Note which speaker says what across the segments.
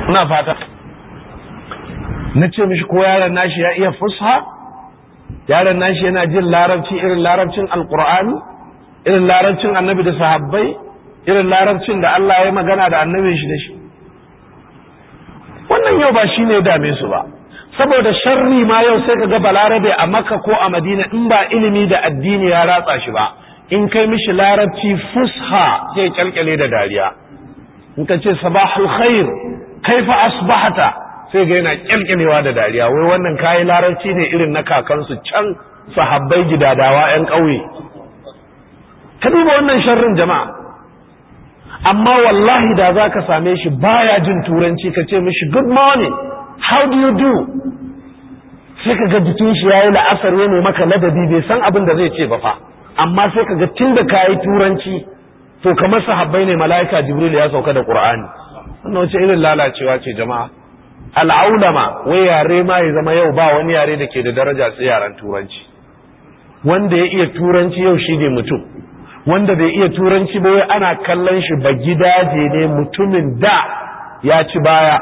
Speaker 1: ina fata na ce mishi ko yaron nashi ya iya fusha yaron nashi yana jin larabci irin larabcin alkur'ani irin larabcin annabi da sahabbai irin larabcin da Allah ya magana da annabin shi da shi wannan yau ba shi ne dame su ba saboda sharri ma yau sai ka ga balarabe a makka ko a madina in ba ilimi da addini ya ratsa shi ba in kai mishi larabci fusha sai kyalkyale da dariya in ka ce sabahul khair kaifa asbahata sai ga yana kyalkyalewa da dariya wai wannan kayi larabci ne irin na kakansu can sahabbai gidadawa yan ƙauye ka duba wannan sharrin jama'a amma wallahi da za ka same shi baya jin turanci ka ce mishi good morning how do you do sai ka ga jikin shi yayi la'asar ya ne maka ladabi bai san abin da zai ce ba fa amma sai ka ga tun da kayi turanci to kamar sahabbai ne mala'ika jibril ya sauka da qur'ani wannan wace irin lalacewa ce jama'a al'aulama wai yare ma ya zama yau ba wani yare da ke da daraja sai yaren turanci wanda ya iya turanci yau shi ne mutum wanda bai iya turanci ba wai ana kallon shi ba gidaje ne mutumin da ya ci baya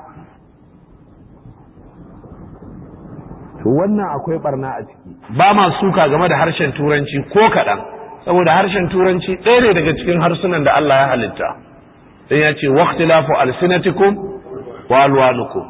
Speaker 1: to wannan akwai barna a ciki ba ma suka game da harshen turanci ko kaɗan saboda harshen turanci ɗaya ne daga cikin harsunan da Allah ya halitta dan ya ce waqtilafu alsinatikum wa alwanukum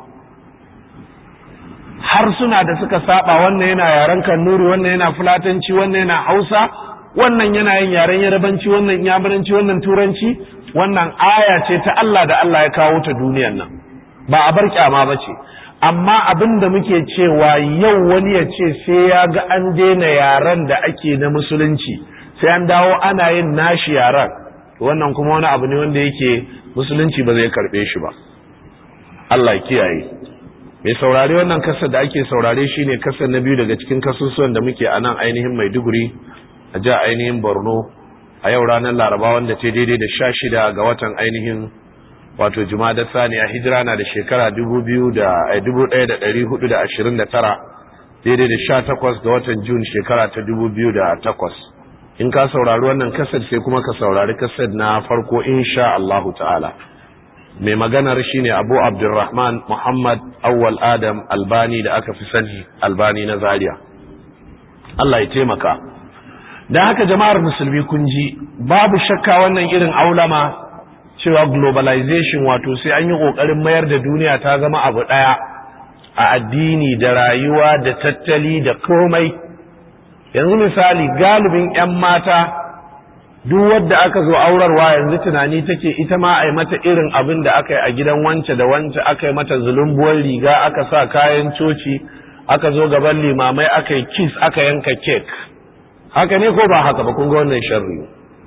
Speaker 1: harsuna da suka saba wannan yana yaren kannuri wannan yana fulatanci wannan yana hausa wannan yana yin yaren yarabanci wannan yamuranci wannan turanci wannan aya ce ta Allah da Allah ya kawo ta duniyar nan ba a bar kyama ba ce amma abin da muke cewa yau wani ya ce sai ya ga an daina yaren da ake na musulunci sai an dawo ana yin nashi yaren wannan kuma wani abu ne wanda yake musulunci ba zai karbe shi ba Allah ya kiyaye mai saurare wannan kasar da ake saurare shine kasar na biyu daga cikin kasusuwan da muke a nan ainihin Maiduguri a ja ainihin Borno a yau ranar Laraba wanda ce daidai da sha shida ga watan ainihin wato Jumada Sani a hijira na da shekara dubu biyu da dubu ɗaya da ɗari hudu da ashirin da tara daidai da sha takwas ga watan Jun shekara ta dubu biyu da takwas in ka saurari wannan kasar sai kuma ka saurari kasar na farko insha Allahu ta'ala mai maganar shine abu abdulrahman muhammad awwal adam albani da aka fi sani albani na zaria Allah ya taimaka da haka jama'ar musulmi kun ji babu shakka wannan irin aulama cewa globalization wato sai an yi ƙoƙarin mayar da duniya ta zama abu ɗaya a addini da rayuwa da tattali da komai yanzu misali galibin 'yan mata duk wadda aka zo aurarwa yanzu tunani take ita ma a yi mata irin abin da aka yi a gidan wance da wance aka yi mata zulumbuwar riga aka sa kayan coci aka zo gaban limamai aka yi kiss aka yanka kek haka ne ko ba haka ba kun ga wannan sharri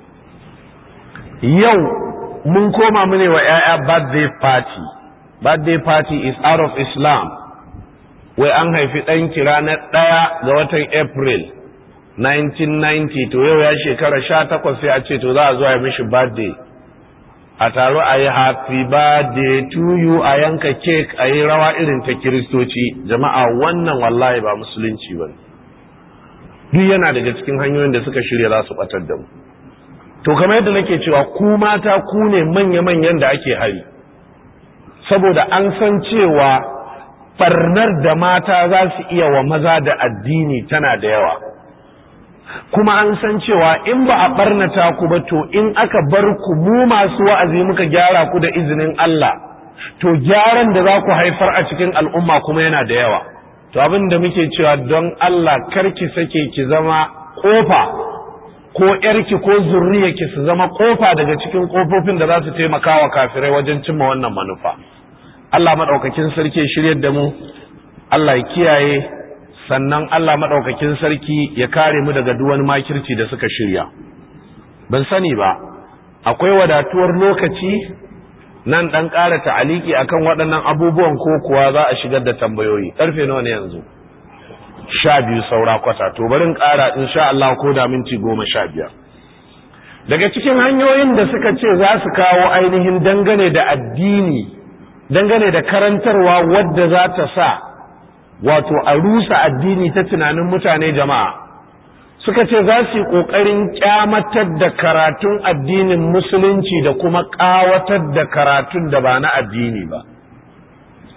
Speaker 1: yau mun koma mune wa 'ya'ya birthday party birthday party is out of islam wai an haifi ɗanki ranar ɗaya ga watan april 1990 to yau ya shekara sha takwas sai a ce to za a zo a mishi birthday a taro a yi happy birthday to you a yanka cake a yi rawa irin ta kiristoci jama'a wannan wallahi ba musulunci ba duk yana daga cikin hanyoyin da suka shirya za su batar da mu to kamar yadda nake cewa ku mata ku ne manya-manyan da ake hari saboda an san cewa barnar da mata za su iya wa maza da addini tana da yawa kuma an san cewa in ba a barnata ku ba to in aka bar ku mu masu wa'azi muka gyara ku da izinin Allah to gyaran da za ku haifar a cikin al'umma kuma yana da yawa to abin da muke cewa don Allah karki sake ki zama kofa ko yarki ko zurriyarki su zama kofa daga cikin kofofin da za su taimaka wa kafirai wajen cimma wannan manufa Allah madaukakin sarki shiryar da mu Allah ya kiyaye sannan Allah maɗaukakin sarki ya kare mu daga duwan makirci da suka shirya. Ban sani ba, akwai wadatuwar lokaci nan ɗan ƙara ta'aliki akan waɗannan abubuwan ko kuwa za a shigar da tambayoyi. Ƙarfe nawa ne yanzu? Sha biyu saura kwata, to barin ƙara in sha Allah ko da minti goma sha biyar. Daga cikin hanyoyin da suka ce za su kawo ainihin dangane da addini, dangane da karantarwa wadda za ta sa wato a rusa addini ta tunanin mutane jama'a suka ce za su yi ƙoƙarin ƙyamatar da karatun addinin musulunci da kuma ƙawatar da karatun da ba na addini ba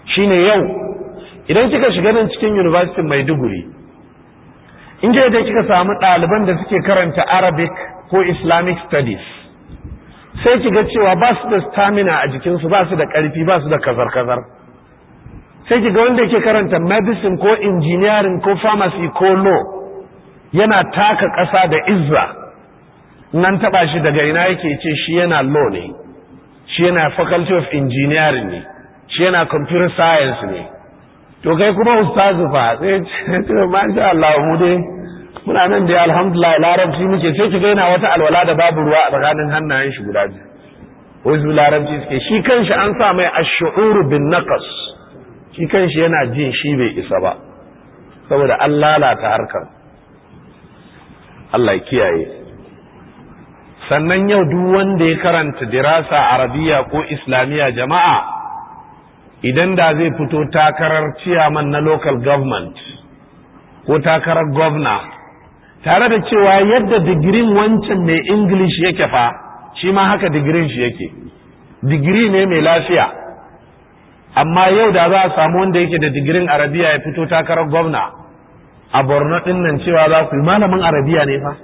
Speaker 1: shine yau idan kika shiga nan cikin university maiduguri in da kika samu ɗaliban da suke karanta arabic ko islamic studies sai kiga cewa ba su da stamina a jikinsu ba su da ƙarfi ba su da kazar-kazar sai kiga wanda yake karanta medicine ko engineering ko pharmacy ko law yana taka ƙasa da izza nan taɓa shi daga ina yake ce shi yana law ne shi yana faculty of engineering ne shi yana computer science ne to kai kuma ustazu fa sai ce masha Allah mu dai muna nan da alhamdulillah larabci muke sai ki gaina wata alwala da babu ruwa a tsakanin hannayen shi guda biyu wai su larabci suke shi kanshi an sa mai ash-shu'ur bin naqas shi kanshi yana jin shi bai isa ba saboda an lalata harkar Allah ya kiyaye sannan yau duk wanda ya karanta dirasa arabiya ko islamiya jama'a idan da zai fito takarar ciyaman na local government ko takarar gwamna tare da cewa yadda digirin wancan mai english yake fa shi ma haka digirin shi yake digiri ne mai lafiya amma yau da za a samu wanda yake da digirin arabiya ya fito takarar gwamna a borno din nan cewa za ku yi malamin arabiya ne fa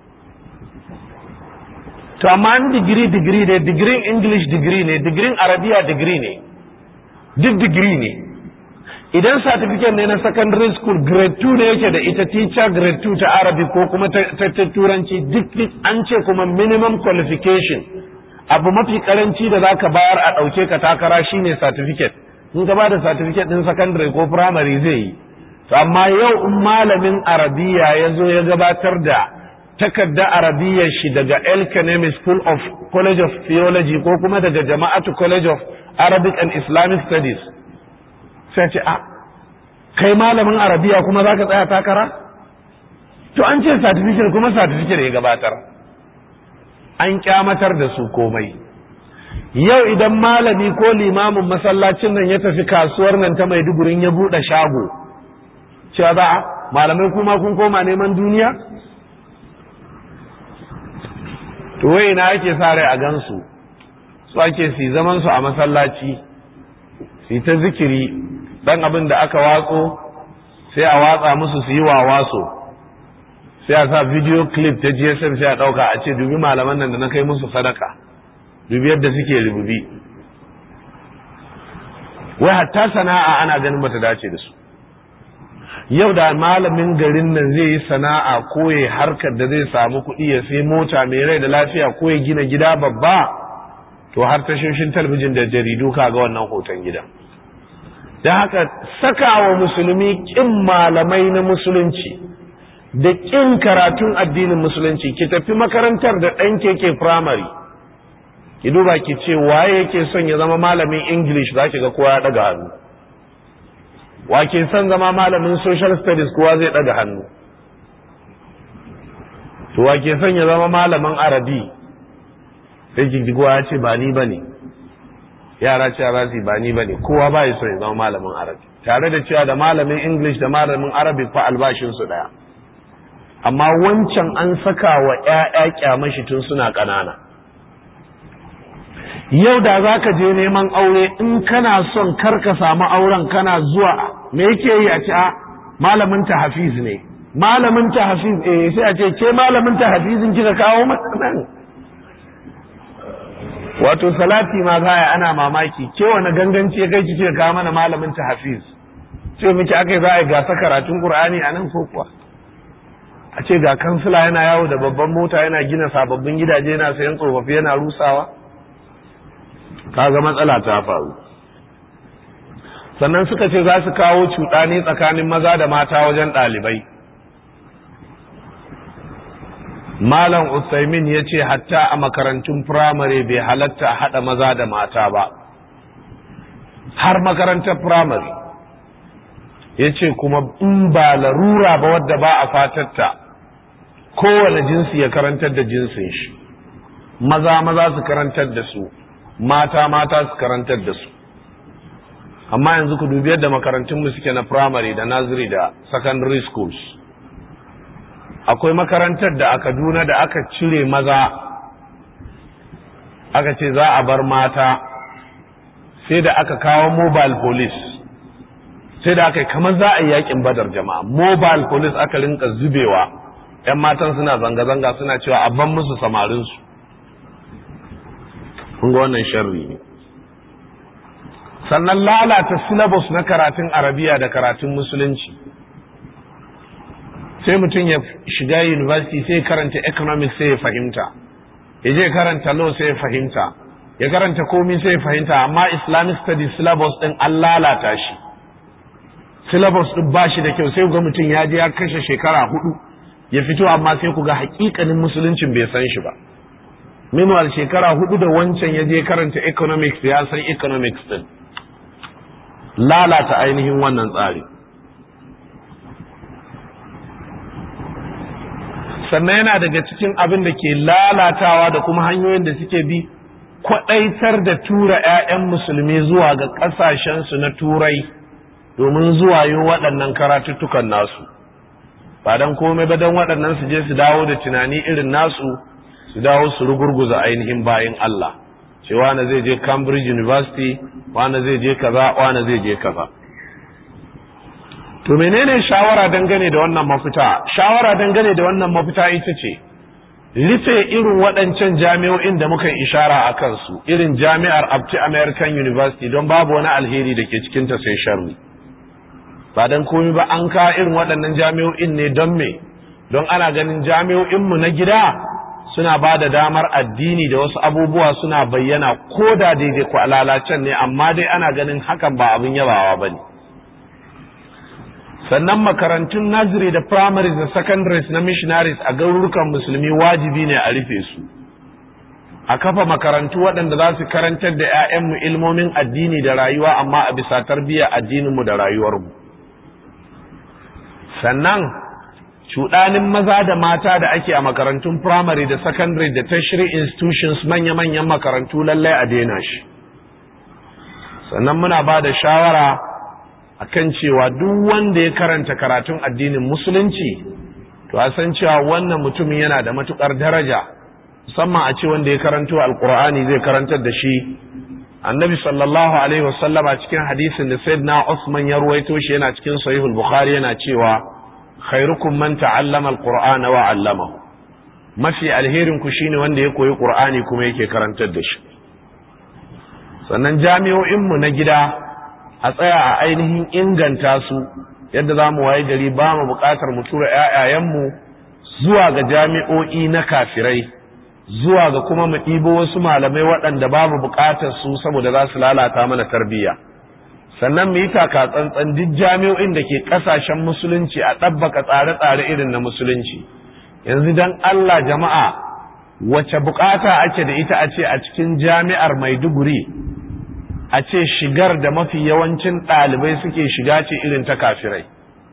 Speaker 1: to amma an digiri digiri ne digirin english digiri ne digirin arabiya digiri ne duk digiri ne idan certificate ne na secondary school grade 2 ne yake da ita teacher grade 2 ta arabi ko kuma ta turanci duk an ce kuma minimum qualification abu mafi karanci da zaka bayar a ɗauke ka takara shine certificate in ka bada certificate din secondary ko primary zai yi to amma yau in malamin arabiya ya zo ya gabatar da takarda arabiyyar shi daga El Kanemi School of College of Theology ko kuma daga Jama'atu College of Arabic and Islamic Studies sai ce a kai malamin arabiya kuma za ka tsaya takara to an ce certificate kuma certificate ya gabatar an kyamatar da su komai yau idan malami ko limamin masallacin nan ya tafi kasuwar nan ta maidugurin ya buɗe shago cewa za a malamai kuma kun koma neman duniya to wai na ake sa rai a gansu su ake su zaman su a masallaci su ta zikiri dan abin da aka watso sai a watsa musu su yi wawaso sai a sa video clip ta gsm sai a ɗauka a ce dubi malaman nan da na kai musu sadaka dubi yadda suke rububi wai hatta sana'a ana ganin bata dace da su yau da malamin garin nan zai yi sana'a ko ya harkar da zai samu kuɗi ya sai mota mai rai da lafiya ko ya gina gida babba to har tashoshin talabijin da jaridu ka ga wannan hoton gida da haka sakawa musulmi kin malamai na musulunci da kin karatun addinin musulunci ki tafi makarantar da ɗan keke primary ki duba ki ce waye yake son ya zama malamin english za ki ga kowa ya ɗaga hannu wa ke son zama malamin social studies kowa zai ɗaga hannu to wa ke son ya zama malamin arabi sai ki kowa ya ce ba ni ba ne yara ce za su ba ni ba ne kowa ba ya so ya zama malamin arabi tare da cewa da malamin english da malamin arabi fa albashinsu ɗaya amma wancan an saka wa ‘ya'ya kyamashi tun suna ƙanana yau da za ka je neman aure in kana son kar ka samu auren kana zuwa me yake yi a ce a malamin ta hafiz ne malamin ta hafiz eh sai a ce ke malamin ta hafizin kika kawo nan wato salati ma zaya ana mamaki ke wani ganganci ya kai kike kawo mana malamin ta hafiz ce miki akai za a gasa karatun qur'ani a nan ko kuwa a ce ga kansila yana yawo da babban mota yana gina sababbin gidaje yana sayan tsofaffi yana rusawa kaga matsala ta faru sannan suka ce za su kawo cuɗani tsakanin maza da mata wajen ɗalibai malam usaimin ya ce hatta a makarantun firamare bai halatta haɗa maza da mata ba har makarantar firamare ya ce kuma in ba larura ba wadda ba a fatatta kowane jinsi ya karantar da jinsin shi maza maza su karantar da su mata mata su karantar da su amma yanzu ku dubi yadda makarantunmu suke na primary da nursery da secondary schools akwai makarantar da a kaduna da aka cire maza aka ce za a bar mata sai da aka kawo mobile police sai da aka yi kamar za a yi yakin badar jama'a mobile police aka rinka zubewa yan matan suna zanga-zanga suna cewa a ban musu samarinsu kun ga wannan sharri ne sannan lalata syllabus na karatun arabiya da karatun musulunci sai mutum ya shiga university sai ya karanta economics sai ya fahimta ya je karanta law sai ya fahimta ya karanta komi sai ya fahimta amma islamic studies syllabus din an lalata shi syllabus din ba shi da kyau sai ga mutum ya je ya kashe shekara hudu ya fito amma sai ku ga hakikanin musuluncin bai san shi ba meanwhile shekara hudu da wancan ya je karanta economics ya san economics din lalata ainihin wannan tsari sannan yana daga cikin abin da ke lalatawa da kuma hanyoyin da suke bi kwaɗaitar da tura 'ya'yan musulmi zuwa ga ƙasashensu na turai domin zuwa yi waɗannan karatuttukan nasu ba don komai ba don waɗannan su je su dawo da tunani irin nasu su dawo su rugurguza ainihin bayan Allah ce wane zai je Cambridge University wane zai je kaza wane zai je kaza to menene shawara dangane da wannan mafita shawara dangane da wannan mafita ita ce rufe irin waɗancan jami'o'in da muka ishara a kansu irin jami'ar Abti American University don babu wani alheri da ke cikinta sai sharri ba don komi ba an ka irin waɗannan jami'o'in ne don me don ana ganin jami'o'inmu na gida suna ba da damar addini da wasu abubuwa suna bayyana ko da daidai ku lalacen ne amma dai ana ganin hakan ba abin yabawa ba ne sannan makarantun naziri da primaries da secondaries na missionaries a garurukan musulmi wajibi ne a rufe su a kafa makarantu waɗanda za su karantar da 'ya'yanmu ilmomin addini da rayuwa amma a bisa tarbiyyar addininmu da rayuwarmu sannan cuɗanin maza da mata da ake a makarantun primary da secondary da tertiary institutions manya-manyan makarantu lallai a daina shi sannan muna ba da shawara akan cewa duk wanda ya karanta karatun addinin musulunci to a san cewa wannan mutumin yana da matukar daraja musamman a ce wanda ya karanto alkur'ani zai karantar da shi annabi sallallahu alaihi wasallam a cikin hadisin da sayyidina Usman ya ruwaito shi yana cikin sahihul bukhari yana cewa khairukum man ta'allama alqur'ana wa 'allamahu mafi alherin ku shine wanda ya koyi qur'ani kuma yake karantar da shi sannan jami'o'in mu na gida a tsaya a ainihin inganta su yadda za mu waye gari ba mu buƙatar mu tura ƴaƴayenmu zuwa ga jami'o'i na kafirai zuwa ga kuma mu ɗibo wasu malamai waɗanda babu buƙatar su saboda za su lalata mana tarbiyya sannan mu yi taka tsantsan duk jami'o'in da ke ƙasashen musulunci a ɗabbaka tsare-tsare irin na musulunci yanzu dan Allah jama'a wace buƙata ake da ita a ce a cikin jami'ar Maiduguri a ce shigar da mafi yawancin ɗalibai suke shiga ce irin ta kafirai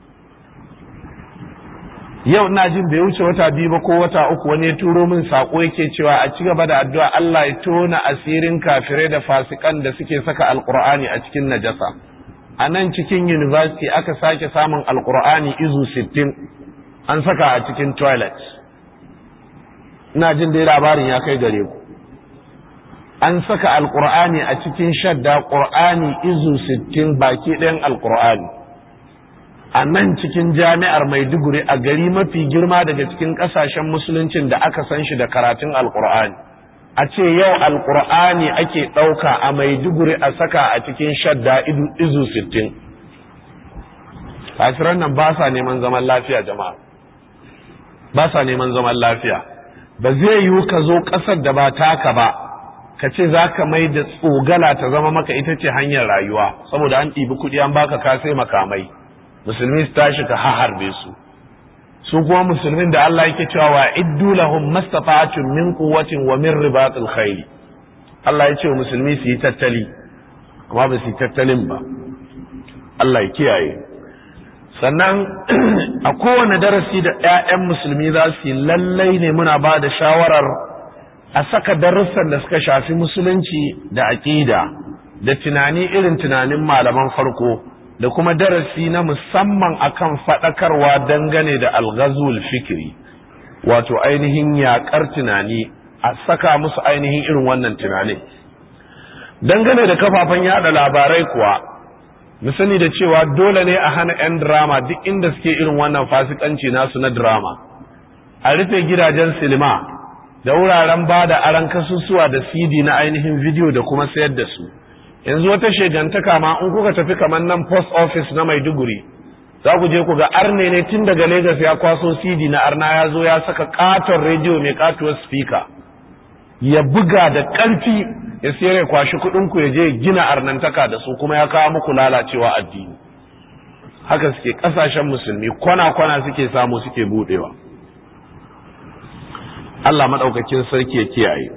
Speaker 1: yau ina jin bai wuce wata biyu ba ko wata uku wani ya turo min sako yake cewa a ci gaba da addu'a Allah ya tona asirin kafirai da fasikan da suke saka alqur'ani a cikin najasa a nan cikin university aka sake samun alqur'ani izu 60 an saka a cikin toilet ina jin dai labarin ya kai gare ku an saka alqur'ani a cikin shadda qur'ani izu 60 baki ɗayan alqur'ani a nan cikin jami'ar maiduguri a gari mafi girma daga cikin kasashen musuluncin da aka san shi da karatun alkur'ani a ce yau alkur'ani ake ɗauka a maiduguri a saka a cikin shadda izu sittin. kafiran nan ba sa neman zaman lafiya jama'a ba sa neman zaman lafiya ba zai yiwu ka zo ƙasar da ba taka ba ka ce za ka mai da tsogala ta zama maka ita ce hanyar rayuwa saboda an ɗibi kuɗi an baka ka sai makamai musulmi su tashi ka harbe su su kuma musulmin da Allah yake cewa wa iddu lahum mastata'atun min quwwatin wa min ribatil khayl Allah ya ce musulmi su yi tattali kuma ba su yi tattalin ba Allah ya kiyaye sannan a kowane darasi da 'ya'yan musulmi za su yi lallai ne muna ba da shawarar a saka darussan da suka shafi musulunci da aƙida da tunani irin tunanin malaman farko da kuma darasi na musamman akan faɗakarwa dangane da alghazul fikiri wato ainihin yaƙar tunani a saka musu ainihin irin wannan tunanin dangane da kafafen yada labarai kuwa mu sani da cewa dole ne a hana 'yan drama duk inda suke irin wannan fasikanci nasu na drama a rufe gidajen silima da wuraren ba da aran kasusuwa da cd na ainihin video da kuma sayar da su yanzu wata shegantaka ma in kuka tafi kamar nan post office na maiduguri za ku je ku ga arne ne tun daga Legas ya kwaso cd na arna ya zo ya saka katon rediyo mai katuwar speaker ya buga da ƙarfi ya sayar ya kwashi kuɗinku ya je gina arnantaka da su kuma ya kawo muku lalacewa addini haka suke ƙasashen musulmi kwana-kwana suke samu suke buɗewa Allah maɗaukakin sarki ya kiyaye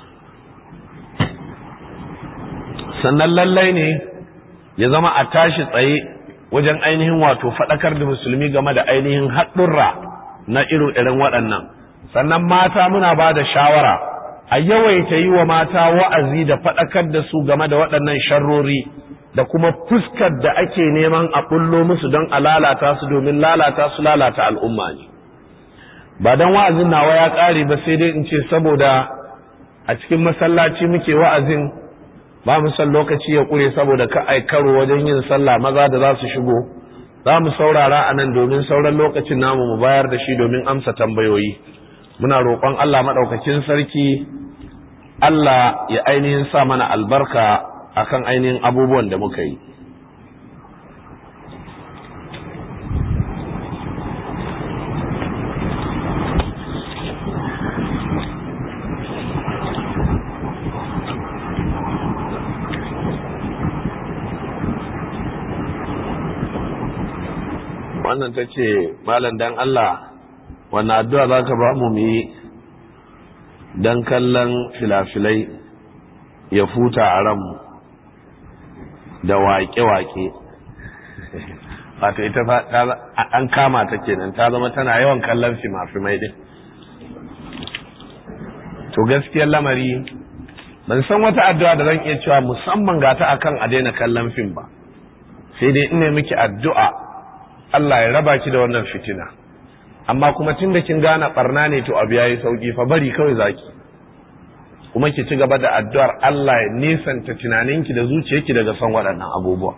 Speaker 1: sannan lallai ne ya zama a tashi tsaye wajen ainihin wato faɗakar da musulmi game da ainihin haɗurra na irin waɗannan sannan mata muna ba da shawara a yawaita yi wa mata wa'azi da faɗakar da su game da waɗannan sharrori da kuma fuskar da ake neman a ɓullo musu don a lalata su domin lalata su lalata al'umma ne ba don wa'azin nawa ya ƙare ba sai dai in ce saboda a cikin masallaci muke wa'azin ba mu san lokaci ya ƙure saboda ka karo wajen yin sallah maza da za su shigo za mu saurara a nan domin sauran lokacin namu mu bayar da shi domin amsa tambayoyi muna roƙon Allah maɗaukakin sarki Allah ya ainihin sa mana albarka akan ainihin abubuwan da muka yi wannan ta ce malam dan Allah wannan addu'a za ka ba mu yi don kallon filafilai ya futa a ranmu da waƙe-waƙe wato ita an kama ta kenan ta zama tana yawan kallon fimafimai din to gaskiyar lamari ban san wata addu'a da zan iya cewa musamman ga ta akan a daina kallon fim ba sai dai ina miki addu'a Allah ya raba ki da wannan fitina amma kuma tun da kin gane barna ne to abu yayi sauki fa bari kawai zaki kuma ki ci gaba da addu'ar Allah ya nisanta tunaninki da zuciyarki daga son waɗannan abubuwa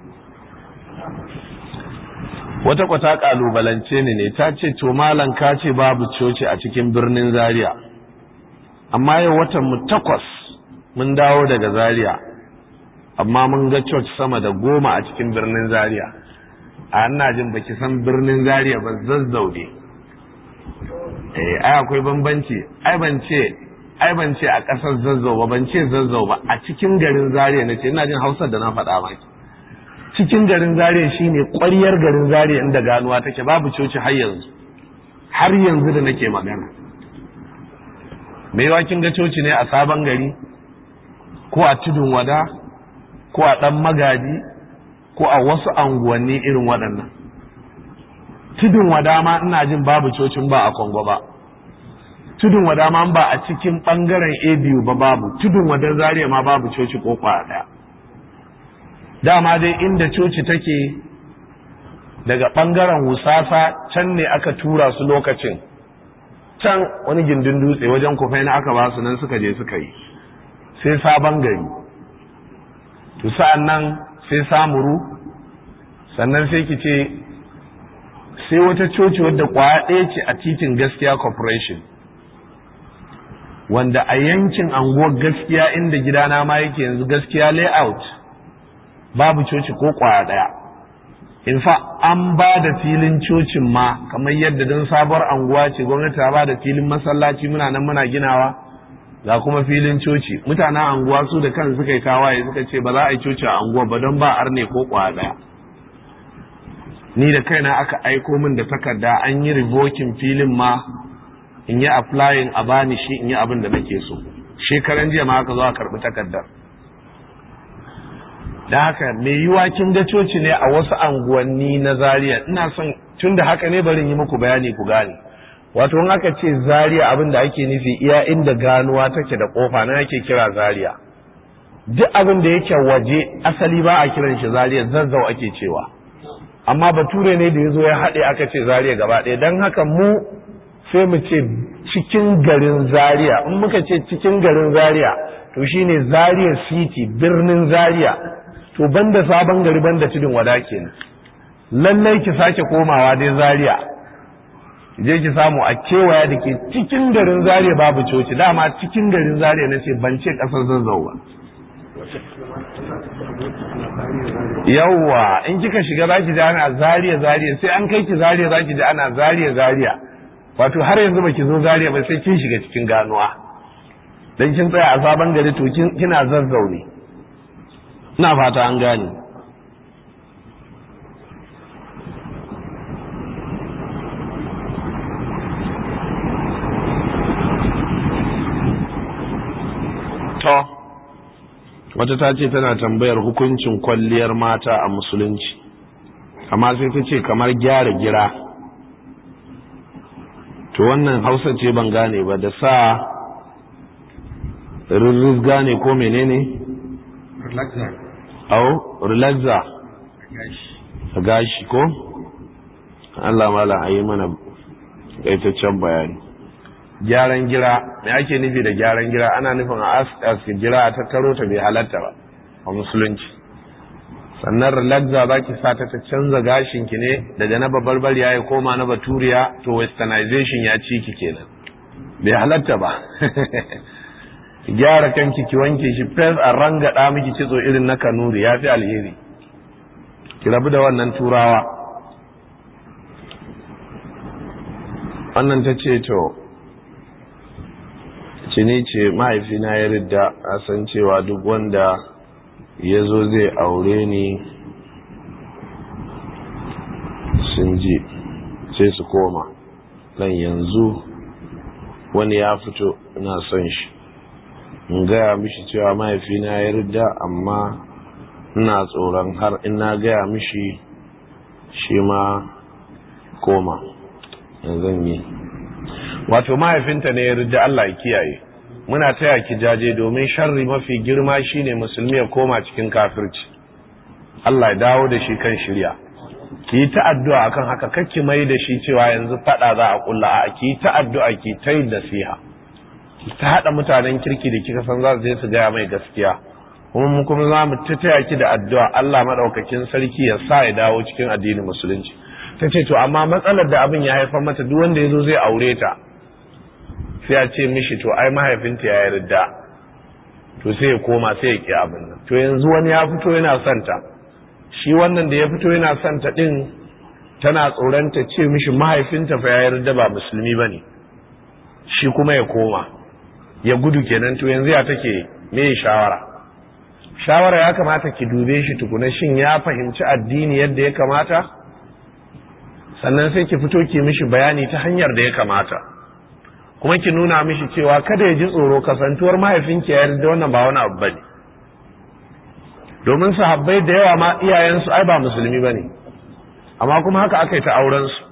Speaker 1: wata kwata kalubalance ne ne ta ce to malam ka ce babu coci a cikin birnin Zaria amma yau watan mu takwas mun dawo daga Zaria amma mun ga church sama da goma a cikin birnin Zaria a ina jin baki san birnin Zaria ba zazzau ne eh ai akwai bambanci ai ban ce ai ban ce a ƙasar zazzau ba ban ce zazzau ba a cikin garin Zaria nace ina jin Hausar da na faɗa maki cikin garin Zaria shine ƙwaryar garin Zaria inda ganuwa take babu coci har yanzu har yanzu da nake magana me yawa kin ga coci ne a sabon gari ko a tudun wada ko a ɗan magaji ko a wasu anguwanni irin waɗannan tudun wada ma ina jin babu cocin ba a kongo ba tudun wada ma ba a cikin ɓangaren a biyu ba babu tudun wadan zariya ma babu coci ko kwaya ɗaya dama dai inda coci take daga ɓangaren wusasa can ne aka tura su lokacin can wani gindin dutse wajen kufai na aka ba su nan suka je suka yi sai sabon gari to sa'an nan sai samuru sannan sai ki ce sai wata coci wadda kwaya ɗaya ce a titin gaskiya corporation wanda a yankin anguwar gaskiya inda gidana ma yake yanzu gaskiya layout babu coci ko kwaya ɗaya in fa an ba da filin cocin ma kamar yadda don sabuwar anguwa ce gwamnati ta ba da filin masallaci muna nan muna ginawa ga kuma filin coci mutanen anguwa su da kan suka yi tawaye suka ce ba za a yi coci a anguwa ba don ba arne ko kwaya daya ni da kaina aka aiko min da takarda an yi revoking filin ma in yi applying a bani shi in yi abin da nake so shekaran jiya ma aka zo a karbi takardar da haka mai yiwa kin ga coci ne a wasu anguwanni na zaria ina son tun da haka ne bari yi muku bayani ku gane wato in aka ce zaria abin da ake nufi iya inda ganuwa take da kofa na ake kira zaria duk abin da yake waje asali ba a kiran shi zaria zazzau ake cewa amma bature ne da ya zo ya haɗe aka ce zaria gaba ɗaya don haka mu sai mu ce cikin garin zaria in muka ce cikin garin zaria to shine zaria city birnin zaria to banda sabon gari banda tudun wada kenan lallai ki sake komawa dai zaria je ki samu a kewaya da ke cikin garin zaria babu coci dama cikin garin zaria na ce ban ce kasar zazzau ba yawwa in kika shiga zaki ji ana zaria zaria sai an kai ki zaria zaki ji ana zaria zaria wato har yanzu baki zo zaria ba sai kin shiga cikin ganuwa dan kin tsaya a sabon gari to kina zazzaune ina fata an gane to wata ta ce tana tambayar hukuncin kwalliyar mata a musulunci amma sai ta ce kamar gyara gira to wannan hausa ce ban gane ba da sa rirriz gane ko menene au relaxa a gashi ko Allah mala a yi mana ƙaitaccen bayani gyaran gira me ake nufi da gyaran gira ana nufin a aska gira a tattaro ta bai halatta ba a musulunci sannan relaxa za ki sa ta ta canza gashinki ne daga na babbar ya koma na baturiya to westernization ya ci ki kenan bai halatta ba gyara kanki ki wanke shi fes a rangada miki kitso irin na kanuri ya fi alheri ki rabu da wannan turawa wannan ta ce to cini ce mahaifina ya ridda a san cewa duk wanda ya zo zai aure ni sun ji sai su koma dan yanzu wani ya fito ina son shi in gaya mishi cewa mahaifina ya ridda amma ina tsoron har in na gaya mishi shi ma koma zan yi wato mahaifinta ne ya ridda Allah ya kiyaye muna taya ki jaje domin sharri mafi girma shine musulmi ya koma cikin kafirci Allah ya dawo da shi kan shirya ki yi ta'addu'a akan haka kakki mai da shi cewa yanzu fada za a kulla a ki yi ta'addu'a ki ta yin nasiha ki ta hada mutanen kirki da kika san za su je su gaya mai gaskiya kuma mu kuma za mu ta taya ki da addu'a Allah madaukakin sarki ya sa ya dawo cikin addinin musulunci ta ce to amma matsalar da abin ya haifar mata duk wanda ya zo zai aure ta sai ya ce mishi to ai mahaifinta ya yarda to sai ya koma sai ya ki abin nan to yanzu wani ya fito yana son ta shi wannan da ya fito yana son ta din tana tsoron ta ce mishi mahaifinta fa ya yarda ba musulmi bane shi kuma ya koma ya gudu kenan to yanzu ya take me shawara shawara ya kamata ki dube shi tukuna shin ya fahimci addini yadda ya kamata sannan sai ki fito ki mishi bayani ta hanyar da ya kamata kuma ki nuna mishi cewa kada ya ji tsoro kasantuwar mahaifinki ya yarda wannan ba wani abu bane domin sahabbai da yawa ma iyayensu ai ba musulmi bane amma kuma haka aka yi ta auren su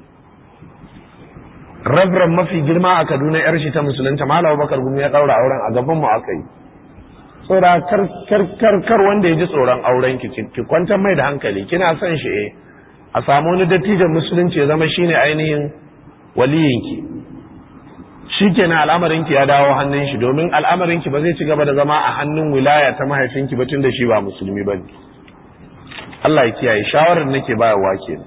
Speaker 1: Reverend mafi girma a Kaduna yar shi ta musulunta Malam Bakar Gumi ya daura auren a gaban mu aka yi tsora kar kar kar kar wanda ya ji tsoron auren ki ki kwantar mai da hankali kina son shi eh a samu wani dattijan musulunci ya zama shine ainihin waliyinki shikenan al'amarinki ya dawo hannun shi domin al'amarinki ba zai ci gaba da zama a hannun wilaya ta mahaifinki ba tun da shi ba musulmi bane Allah ya kiyaye shawarar nake bayarwa kenan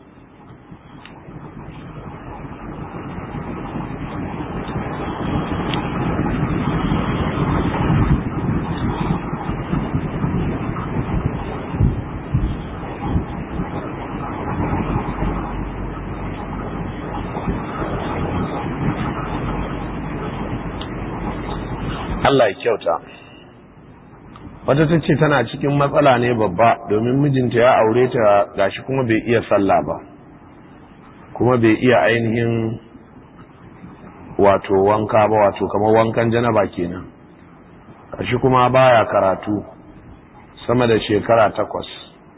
Speaker 1: Allah ya kyauta wata ta ce tana cikin matsala ne babba domin mijinta ya aure ta gashi kuma bai iya sallah ba kuma bai iya ainihin wato wanka ba wato kamar wankan janaba kenan gashi kuma baya karatu sama da shekara takwas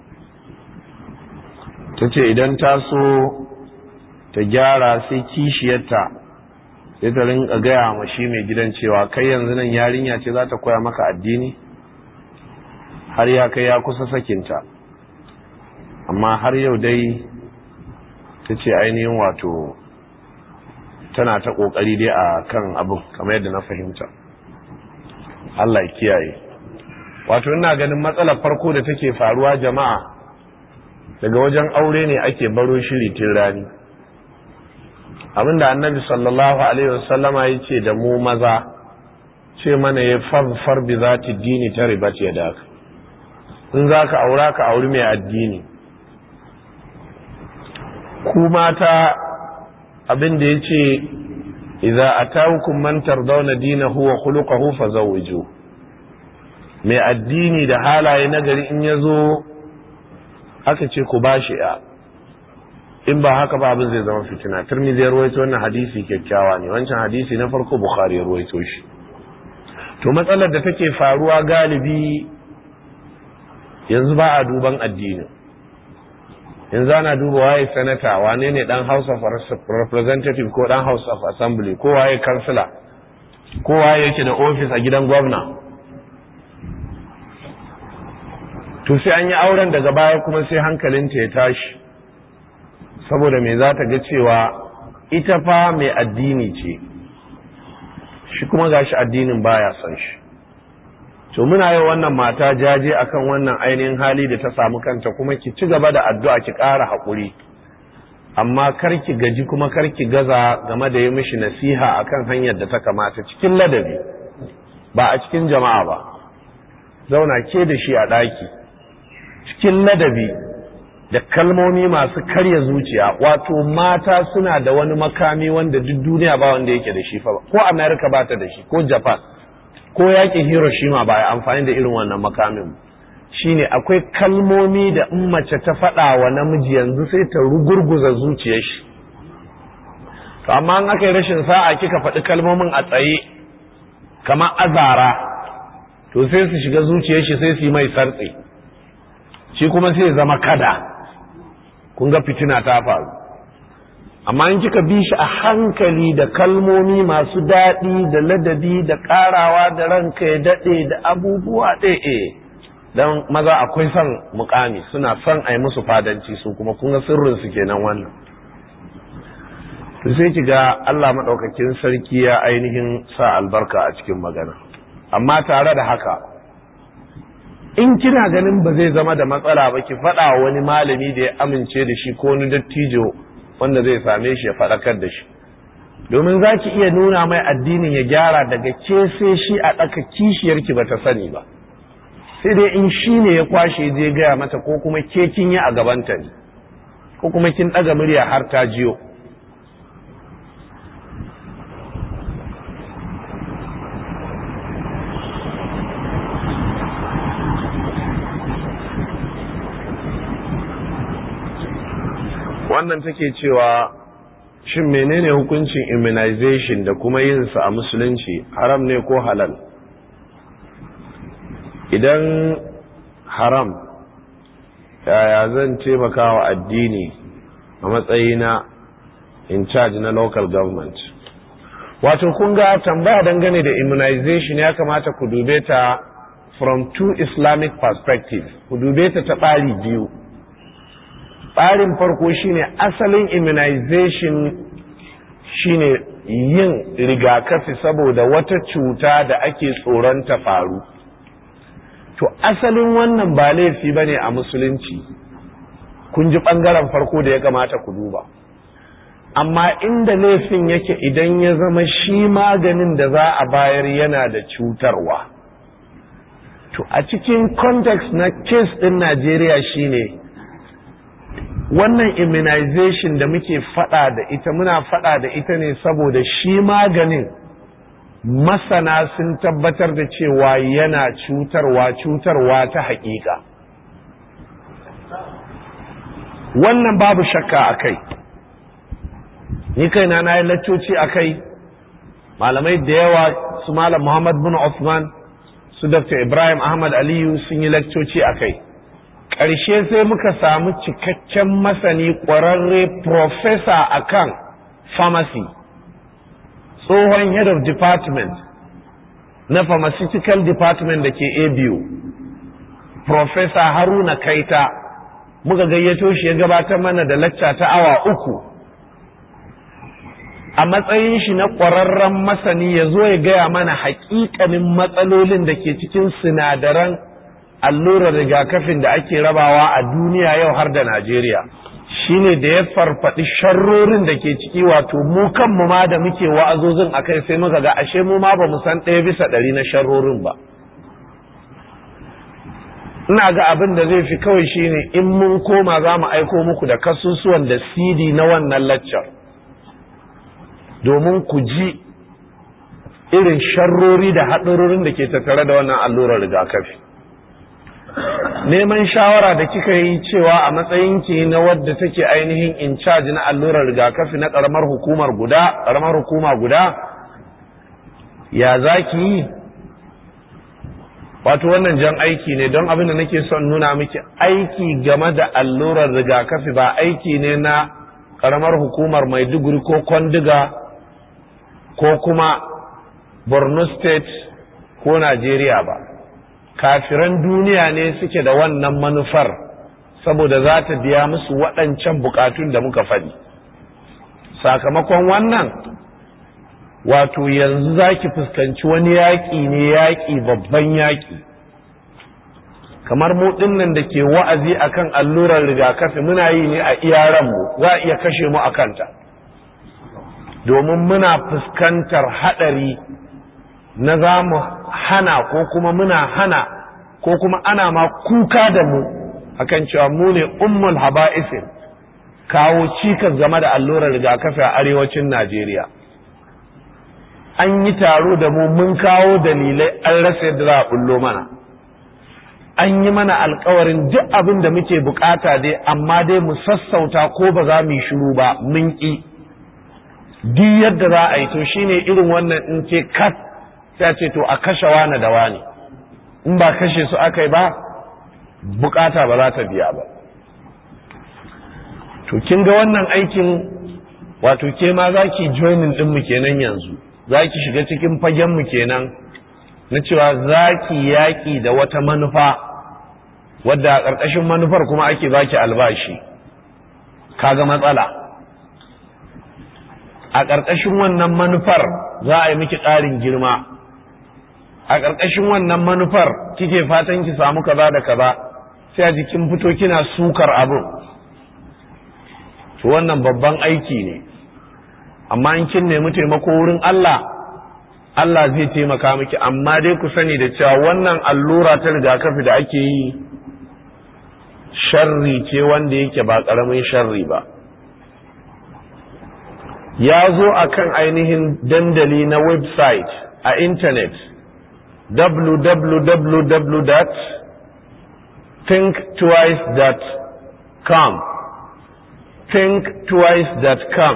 Speaker 1: ta ce idan ta so ta gyara sai kishiyarta sai ta rinka gaya ma shi mai gidan cewa kai yanzu nan yarinya ce za ta koya maka addini har ya kai ya kusa sakinta amma har yau dai ta ce ainihin wato tana ta kokari dai a kan abin kamar yadda na fahimta Allah ya kiyaye wato ina ganin matsalar farko da take faruwa jama'a daga wajen aure ne ake baro shiri tun rani abinda annabi sallallahu alaihi wasallama ya ce da mu maza ce mana ya farfar bi za ta dini ta ribat ya daka in za ka aura ka auri mai addini ku mata abinda ya ce idza atawkum man tardawna dinahu wa khuluquhu fazawwiju mai addini da halaye nagari in yazo aka ce ku bashi ya in ba haka ba abin zai zama fitina tirmidhi ya ruwaito wannan hadisi kyakkyawa ne wancan hadisi na farko bukhari ya ruwaito shi to matsalar da take faruwa galibi yanzu ba a duban addini yanzu ana duba waye sanata wane ne dan house of representative ko dan house of assembly ko waye kansila ko waye yake da office a gidan gwamna to sai an yi auren daga baya kuma sai hankalinta ya tashi saboda me za ta ga cewa ita fa mai addini ce shi kuma gashi addinin baya son shi to muna yi wannan mata jaje akan wannan ainihin hali da ta samu kanta kuma ki ci gaba da addu'a ki ƙara haƙuri amma kar ki gaji kuma kar ki gaza game da yi mishi nasiha akan hanyar da ta kamata cikin ladabi ba a cikin jama'a ba zauna ke da shi a ɗaki cikin ladabi da kalmomi masu karya zuciya wato mata suna da wani makami wanda duk duniya ba wanda yake da shi fa ko america ba ta da shi ko japan ko yakin hiroshima ba ya amfani da irin wannan makamin shine akwai kalmomi da in mace ta faɗa wa namiji yanzu sai ta rugurguza zuciyar shi to amma an aka yi rashin sa'a kika faɗi kalmomin a tsaye kamar azara to sai su shiga zuciyar shi sai su yi mai sartse shi kuma sai zama kada kun ga fitina ta faru amma in kika bi shi a hankali da kalmomi masu daɗi da ladabi da ƙarawa da ranka ya daɗe da abubuwa ɗaya don maza akwai son mukami suna son a yi musu fadanci su kuma kun ga sirrinsu kenan wannan to sai ki ga Allah maɗaukakin sarki ya ainihin sa albarka a cikin magana amma tare da haka in kina ganin ba zai zama da matsala ba ki faɗa wani malami da ya amince da shi ko wani dattijo wanda zai same shi ya faɗakar da shi domin za ki iya nuna mai addinin ya gyara daga ke sai shi a ɗaka kishiyarki ba ta sani ba sai dai in shi ne ya kwashe je gaya mata ko kuma ke kin yi a gabanta ne ko kuma kin ɗaga murya har ta jiyo wannan take cewa shin menene hukuncin immunization da kuma yin sa a musulunci haram ne ko halal idan haram yaya zan taimaka wa addini a matsayina in charge na local government wato kun ga tambaya dangane da immunization ya kamata ku dube ta from two islamic perspectives ku dube ta ta ɓari biyu tsarin farko shine asalin immunization shine yin rigakafi saboda wata cuta da ake tsoron ta faru to asalin wannan ba laifi bane a musulunci kun ji ɓangaren farko da ya kamata ku duba amma inda laifin yake idan ya zama shi maganin da za a bayar yana da cutarwa to a cikin context na case ɗin najeriya shine wannan immunization da muke fada da ita muna fada da ita ne saboda shi maganin masana sun tabbatar da cewa yana cutarwa cutarwa ta hakika wannan babu shakka a kai ni kaina na yi laccoci a kai malamai da yawa su malam muhammad bin Uthman su dr ibrahim ahmad aliyu sun yi laccoci a kai ƙarshe sai muka samu cikakken masani ƙwararre profesa a kan pharmacy tsohon head of department na pharmaceutical department da ke abu profesa haruna kaita muka gayyato shi ya gabatar mana da lacca ta awa uku a matsayin shi na ƙwararren masani ya zo ya gaya mana haƙiƙanin matsalolin da ke cikin sinadaran allurar rigakafin da ake rabawa a duniya yau har da Najeriya shine da ya farfaɗi sharrorin da ke ciki wato mu kanmu ma da muke wa'azozin a kai sai muka ga ashe mu ma ba mu san ɗaya bisa ɗari na sharrorin ba ina ga abin da zai fi kawai shine in mun koma za mu aiko muku da kasusuwan da cd na wannan laccar domin ku ji irin sharrori da haɗarorin da ke tattare da wannan allurar rigakafi neman shawara da kika yi cewa a matsayinki na wadda take ainihin in charge na allurar rigakafi na ƙaramar hukumar guda ƙaramar hukuma guda ya za ki yi wato wannan jan aiki ne don abin da nake son nuna miki aiki game da allurar rigakafi ba aiki ne na ƙaramar hukumar maiduguri ko kwandiga ko kuma borno state ko najeriya ba kafiran duniya ne suke da wannan manufar saboda za ta biya musu waɗancan bukatun da muka faɗi sakamakon wannan wato yanzu za ki fuskanci wani yaƙi ne yaƙi babban yaƙi kamar mu nan da ke wa'azi akan allurar rigakafi muna yi ne a iyaranmu za a iya kashe mu a kanta domin muna fuskantar haɗari na za mu hana ko kuma muna hana ko kuma ana ma kuka da mu akan cewa mu ne ummul haba'isin kawo cikas game da allurar rigakafi a arewacin Najeriya an yi taro da mu mun kawo dalilai an rasa yadda za a bullo mana an yi mana alkawarin duk abin da muke bukata dai amma dai mu sassauta ko ba za mu yi shiru ba mun ƙi duk yadda za a yi to shine irin wannan in ce kat sai ce to a kashe wani da wani in ba kashe su aka yi ba bukata ba za ta biya ba to kin ga wannan aikin wato ke ma za ki joinin ɗinmu kenan yanzu za ki shiga cikin fagenmu kenan na cewa za ki yaƙi da wata manufa wadda a ƙarƙashin manufar kuma ake baki albashi kaga matsala a ƙarƙashin wannan manufar za a yi miki ƙarin girma a ƙarƙashin wannan manufar kike fatan ki samu kaza da kaza sai a jikin fito kina sukar abin to wannan babban aiki ne amma in kin nemi taimako wurin Allah Allah zai taimaka miki amma dai ku sani da cewa wannan allura ta rigakafi da ake yi sharri ce wanda yake ba ƙaramin sharri ba ya zo a kan ainihin dandali na website a intanet www.thinktwice.com thinktwice.com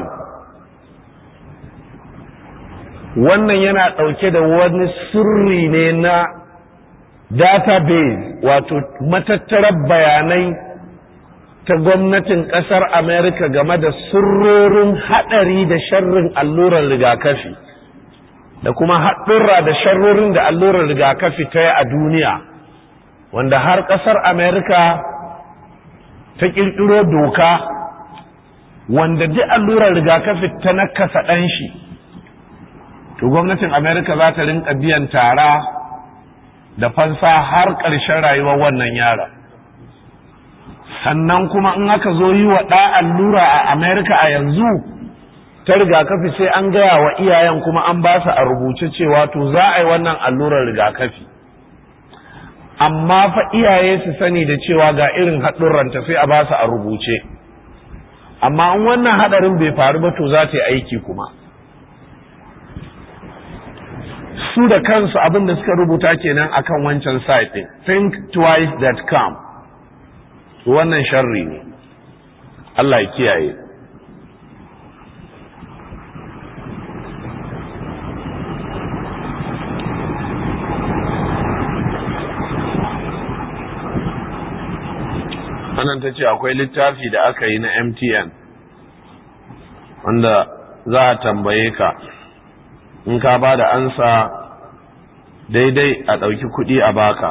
Speaker 1: wannan yana ɗauke da wani sirri ne na database wato matattarar bayanai ta gwamnatin ƙasar amerika game da sirrorin haɗari da sharrin allurar rigakafi da kuma haɗurra da sharrorin da allurar rigakafi ta yi a duniya wanda har ƙasar amerika ta ƙirƙiro doka wanda duk allurar rigakafi ta nakasa ɗan shi to gwamnatin amerika za ta rinka biyan tara da fansa har ƙarshen rayuwar wannan yara sannan kuma in aka zo yi wa ɗa allura a amerika a yanzu ta rigakafi sai an gaya wa iyayen kuma an ba su a rubuce cewa to za a yi wannan allurar rigakafi amma fa iyaye su sani da cewa ga irin haɗurranta sai a ba su a rubuce amma in wannan haɗarin bai faru ba to za ta yi aiki kuma su da kansu abin da suka rubuta kenan akan wancan site din thinktwice.com wannan sharri ne Allah ya kiyaye wannan ta ce akwai littafi da aka yi na mtn wanda za a tambaye ka in ka ba da ansa daidai a ɗauki kuɗi a baka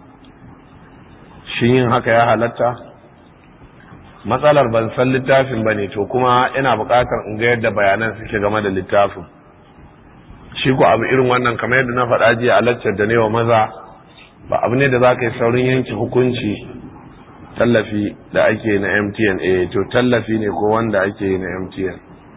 Speaker 1: shi yin haka ya halatta matsalar ban san littafin ba ne to kuma ina buƙatar in ga yadda bayanan suke game da littafin shi ku abu irin wannan kamar yadda na faɗa jiya a laccar da wa maza ba abu ne da za ka yi saurin yanke hukunci tallafi da ake na mtn eh to tallafi ne ko wanda ake yi na mtn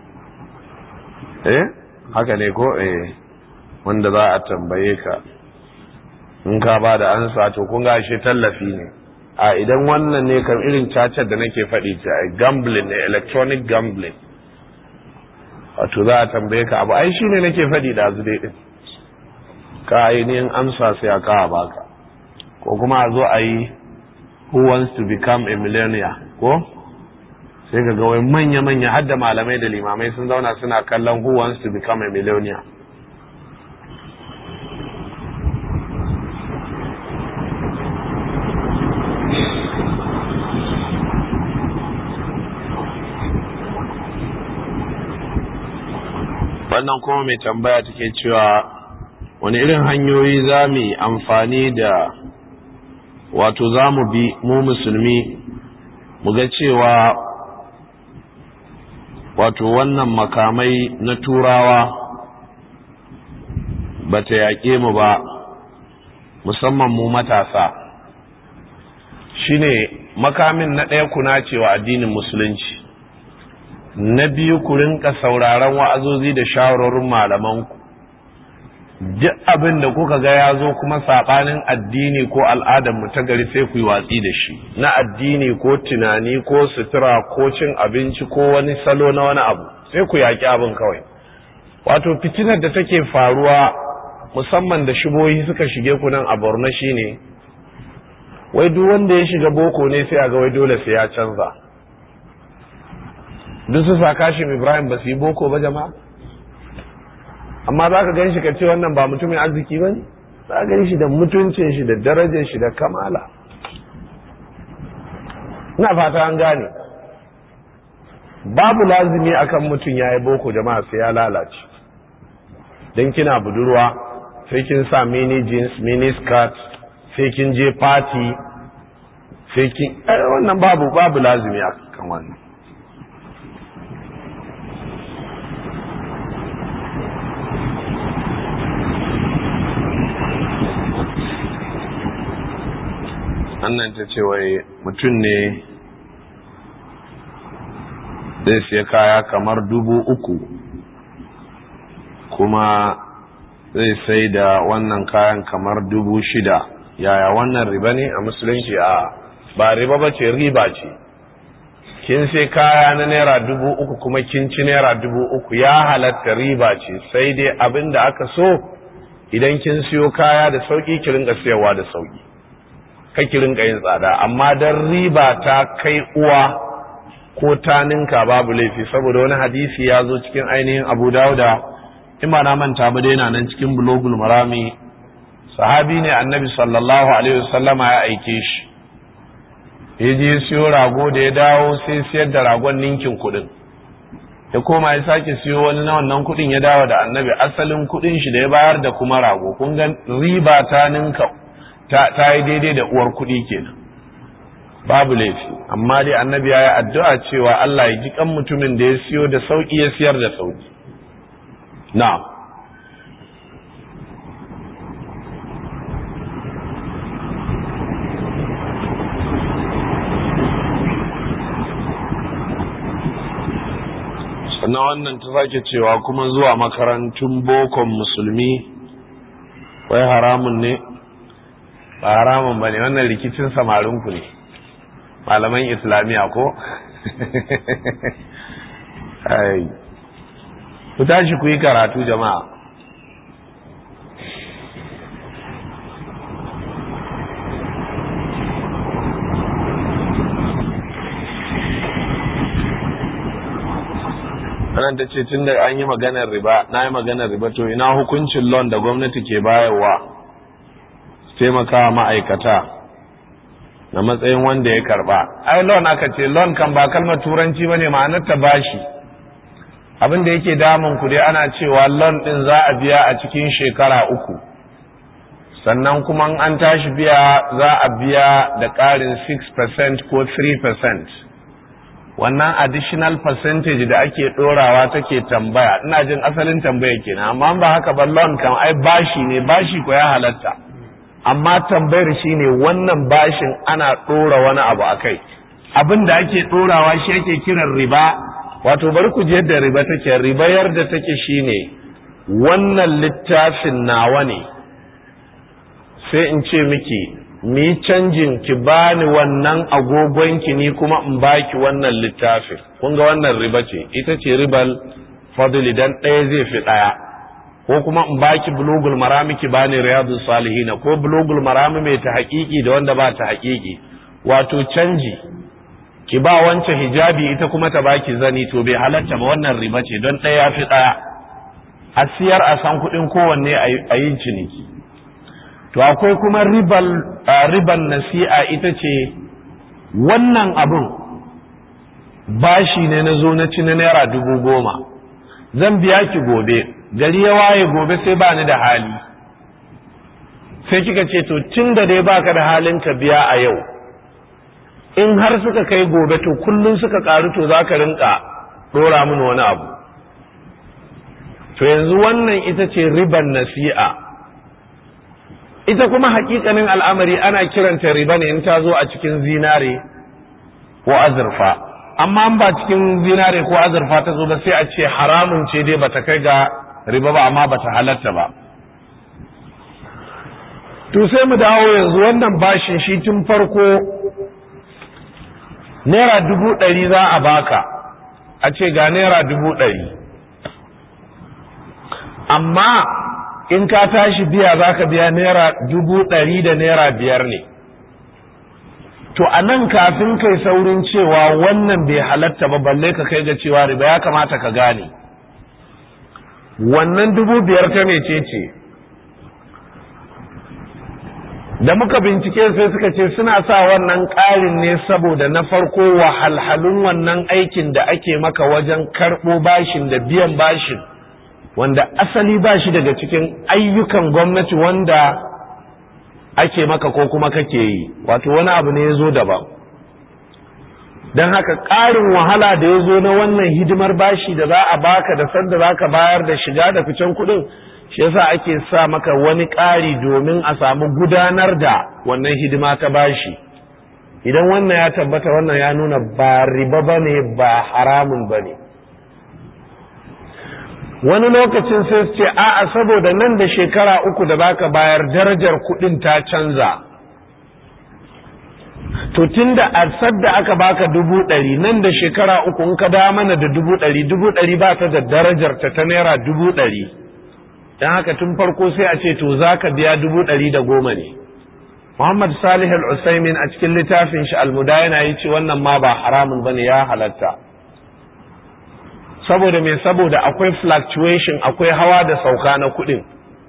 Speaker 1: eh haka ne ko eh wanda za a tambaye ka in ka ba da ansa to kun ga shi tallafi ne a idan wannan ne kan irin cacar da nake faɗi ce a gambling ne electronic gambling wato za a tambaye ka abu ai shi ne nake faɗi da azu dai ɗin ka ainihin amsa sai a kawo baka ko kuma a zo a yi who wants to become a millionaire ko sai ka ga wai manya-manya har da malamai da limamai sun zauna suna kallon who wants to become a millionaire wannan kuma mai tambaya take cewa wani irin hanyoyi za mu yi amfani da wato za mu bi mu musulmi mu ga cewa wato wannan makamai na turawa ba ta yaƙe mu ba musamman mu matasa shine makamin na ɗaya kuna cewa addinin musulunci na biyu ku rinka sauraron wa'azozi da shawarorin malamanku duk abin da kuka ga ya zo kuma saɓanin addini ko al'adar mu ta gari sai ku yi watsi da shi na addini ko tunani ko sutura ko cin abinci ko wani salo na wani abu sai ku yaƙi abin kawai wato fitinar da take faruwa musamman da shibohi suka shige ku nan a borno shine wai duk wanda ya shiga boko ne sai a ga wai dole sai ya canza duk su sa kashin ibrahim ba su yi boko ba jama'a amma za ka gan shi ka ce wannan ba mutumin arziki ba ne za ka gan shi da mutuncin shi da darajar shi da kamala ina fata an gane babu lazimi akan mutum ya yi boko jama'a sai ya lalace don kina budurwa sai kin sa mini jeans mini skirt sai kin je party sai kin wannan babu babu lazimi akan wannan annan ta ce wai mutum ne zai siya kaya kamar dubu uku kuma zai sai da wannan kayan kamar dubu shida yaya wannan riba ne a musulunci a ba riba ba ce riba ce kin sai kaya na naira dubu uku kuma kin ci naira dubu uku ya halatta riba ce sai dai abin da aka so idan kin siyo kaya da sauki ki rinka siyarwa da sauki kake rinka yin tsada amma dan riba ta kai uwa ko ta ninka babu laifi saboda wani hadisi ya zo cikin ainihin abu dauda in ba na manta ba dai na nan cikin bulogul marami sahabi ne annabi sallallahu alaihi wasallama ya aike shi ya je siyo rago da ya dawo sai siyar da ragon ninkin kuɗin ya koma ya sake siyo wani na wannan kuɗin ya dawo da annabi asalin kuɗin shi da ya bayar da kuma rago kun ga riba ta ninka ta yi daidai da uwar kuɗi kenan babu laifi amma dai annabi ya yi addu'a cewa Allah ya ji kan mutumin da ya siyo da sauƙi ya siyar da sauƙi na sannan wannan ta sake cewa kuma zuwa makarantun bokon musulmi wai haramun ne ba haramun ba ne wannan rikicin samarinku ne malaman islamiyya ko ku tashi ku yi karatu jama'a wannan ta ce tun da an yi maganar riba na yi maganar riba to ina hukuncin loan da gwamnati ke bayarwa taimaka ma'aikata na matsayin wanda ya karba ai loan aka ce loan kan ba kalmar turanci bane ma'anar ta bashi abin da yake damun ku dai ana cewa loan din za a biya a cikin shekara uku sannan kuma an tashi biya za a biya da ƙarin 6% ko 3% wannan additional percentage da ake ɗorawa take tambaya ina jin asalin tambaya kenan amma ba haka ba loan kan ai bashi ne bashi ko ya halatta amma tambayar shine wannan bashin ana ɗora wani abu a kai abin da ake ɗorawa shi ake kiran riba wato bari ku je yadda riba take riba yarda take shine wannan littafin nawa ne sai in ce miki mi canjin ki bani wannan agogonki ni kuma in baki wannan littafin kun ga wannan riba ce ita ce ribal fadli dan ɗaya zai fi ɗaya ko kuma in baki bulugul marami ki bani riyadus salihin ko bulugul marami mai ta haƙiƙi da wanda ba ta haƙiƙi wato canji ki ba wancan hijabi ita kuma ta baki zani to bai halatta ba wannan riba ce don ɗaya ya fi ɗaya a siyar a san kuɗin kowanne a yin ciniki to akwai kuma ribal riban nasi'a ita ce wannan abin bashi ne na zo na ci na naira dubu goma zan biya ki gobe gari ya waye gobe sai ba ni da hali sai kika ce to tun da dai baka da halin ka biya a yau in har suka kai gobe to kullum suka karu to za ka rinka dora mini wani abu to yanzu wannan ita ce riban nasi'a ita kuma hakikanin al'amari ana kiranta riba ne in ta zo a cikin zinare ko azurfa amma ba cikin zinare ko azurfa ta zo ba sai a ce haramun ce dai bata kai ga riba ba amma bata halatta ba to sai mu dawo yanzu wannan bashin shi tun farko naira dubu ɗari za a baka a ce ga naira dubu ɗari amma in ka tashi biya za ka biya naira dubu ɗari da naira biyar ne to a nan kafin kai saurin cewa wannan bai halatta ba balle ka kai ga cewa riba ya kamata ka gane wannan dubu biyar ta mece ce da muka bincike sai suka ce suna sa wannan ƙarin ne saboda na farko wahalhalun wannan aikin da ake maka wajen karɓo bashin da biyan bashin wanda asali ba shi daga cikin ayyukan gwamnati wanda ake maka ko kuma kake yi wato wani abu ne ya zo daban don haka ƙarin wahala da ya zo na wannan hidimar bashi da za a baka da sanda za ka bayar da shiga da ficen kuɗin shi yasa ake sa maka wani ƙari domin a samu gudanar da wannan hidima ta bashi idan wannan ya tabbata wannan ya nuna ba riba ba ne ba haramun ba ne wani lokacin sai su ce a'a saboda nan da shekara uku da baka bayar darajar kuɗin ta canza to tunda a sadda aka baka dubu ɗari nan da shekara uku in ka da mana da dubu ɗari dubu ɗari ba ta da darajar ta ta naira dubu ɗari don haka tun farko sai a ce to za ka biya dubu ɗari da goma ne Muhammad Salih al-Usaimin a cikin littafin shi al-Mudayana ya ce wannan ma ba haramun bane ya halatta saboda me saboda akwai fluctuation akwai hawa da sauka na kuɗin